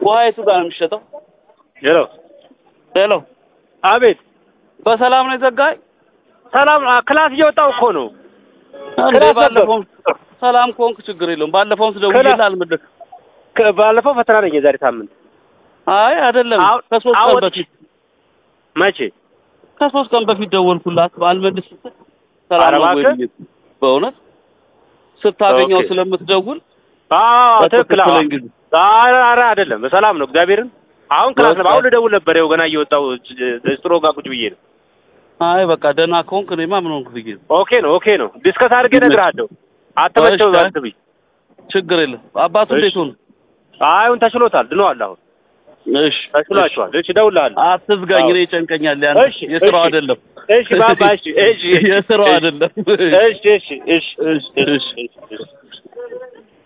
ውሃ የቱ ጋር ነው የሚሸጠው? ሄሎ ሄሎ አቤት በሰላም ነው የዘጋኝ? ሰላም አ- ክላስ እየወጣሁ እኮ ነው እንዴ ክላስ ነበር። ባለፈውም ሰላም ከሆንክ ችግር የለውም። ባለፈውም ስደውልልህ ክላስ- አልመለስም። ከ- ባለፈው ፈተና ነኝ የዛሬ ሳምንት አይ አይደለም አሁን- ከሶስት ቀን አሁን- በፊት መቼ ከሶስት ቀን በፊት ደወልኩላት አልመልስ ስትል ሰላም ኧረ ነው ወይ እባክህ። ብዬ በእውነት ስታገኘው ኦኬ። ስለምትደውል አዎ ትክክል አዎ በትክክለኝ ጊዜ ኧረ ኧረ አይደለም በሰላም ነው እግዚአብሔርን አሁን ክላስ ነበር አሁን ልደውል ነበር ይኸው ገና እየወጣሁ ስትሮ ጋር ቁጭ ብዬ ነው አይ በቃ ደህና ከሆንክ እኔማ ምን ሆንክ ብዬ ነው። ኦኬ ነው ኦኬ ነው ዲስከስ አድርጌ እነግርሃለሁ አትመቸው እሺ። አትብኝ ችግር የለም። አባቱ እሺ። እንዴት ሆነ? አሁን ተሽሎታል ድነዋል አሁን እሺ ተሽሏቸዋል እሺ እደውልልሃለሁ አትዝጋኝ፣ አዎ። እኔ ይጨንቀኛል። ያን እሺ፣ የስራው እሺ። አይደለም እሺ ባባ እሺ እሺ የስራው እሺ አይደለም። እሺ እሺ እሺ እሺ እሺ እሺ